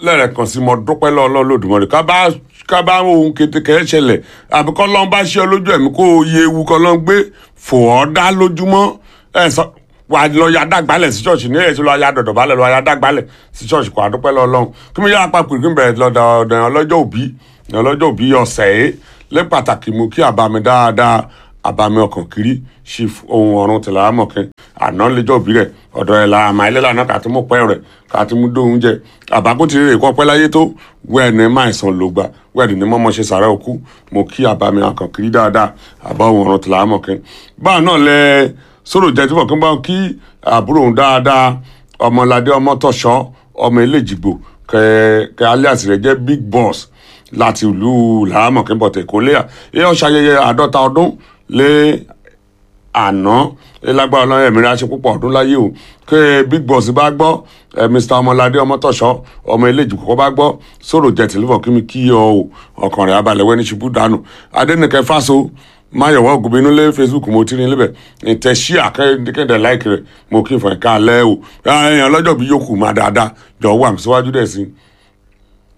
lẹ́ẹ̀kan sí mo dúpẹ́ lọ́ọ́ lódùmọ̀rẹ́ ká bá ká bá ohun kékeré ṣẹlẹ̀ àbí kọ́ lọ́n bá ṣe ọ lójú ẹ̀mí kó o yẹ ewu kọ́ lọ́n gbé fò ọ́ dá lójúmọ́ ẹ̀ sọ wà á lọ ya dàgbálẹ̀ sí ṣọ́ọ̀ṣì ní èyí tí lọ́ọ́ ya dọ̀dọ̀ balẹ̀ lọ́ọ́ ya dàgbálẹ̀ sí ṣọ́ọ̀ṣì kó àdúpẹ́ lọ́ọ́ lọ́hùn kí mi yára papò kí n bẹ̀rẹ̀ lọ́dọ̀ ọ̀dọ̀ ọlọ́jọ́ òbí ọlọ́jọ́ òbí ọ̀sẹ̀ yìí lé pàtàkì mú kí àbámi dáadáa àbámi ọkàn kiri ṣì ohun ọ̀run tìlà àmọ̀kẹ́ àná lẹ́jọ́ òbí rẹ̀ ọ̀dọ̀ ẹ̀ la àmà ilé lànà kàtí mú pẹ́ rẹ̀ kàtí mú dóhun jẹ àbákó ti rèrè kọ́ pẹ́ láyé tó wẹ́ẹ̀ni máa sàn ló gbà wẹ́ẹ̀ni ní mọ́mọ́ ṣe sàrẹ́ òkú mo kí àbámi ọkàn kiri dáadáa àbá ohun ọ̀run tìlà àmọ̀kẹ́ báà náà lẹ sọ̀rọ̀ jẹ́ tí bọ̀kán bá ń kí àbúrò òun dáadáa ọmọládé ọmọtọ̀ṣọ́ ọmọ eléjìgbò kẹ kẹ alias rẹ̀ jẹ́ big boss láti ìlú làámọ̀kẹ́ bọ̀tẹ̀ kólé ẹ ọ ṣayẹyẹ àádọ́ta ọdún lé àná lágbára ọlọ́run ẹ̀mí ránṣẹ́ púpọ̀ ọdún láyé o kí big boss bá gbọ́ ẹ mr ọmọládé ọmọtọ̀ṣọ́ ọmọ eléjì kọ́kọ́ bá gbọ́ sọ̀rọ̀ jẹ́ tìlúfọ̀ kí mi kí ọ o ọkàn rẹ̀ abalẹ̀ wẹ́ni ṣubú dànù adẹ́nìkẹ́ fáso máyọ̀wọ́ ògùnbínú lé facebook mo ti rí níbẹ̀ ìtẹ̀ ṣí àkẹ́kẹ́dẹ̀ láìkì rẹ̀ mo kí n fọ̀ ẹ̀ka alẹ́ o èèyàn lọ́jọ́ bí yòókù máa dáadáa jọ̀ọ́ wà mí síwájú dẹ̀ sí i.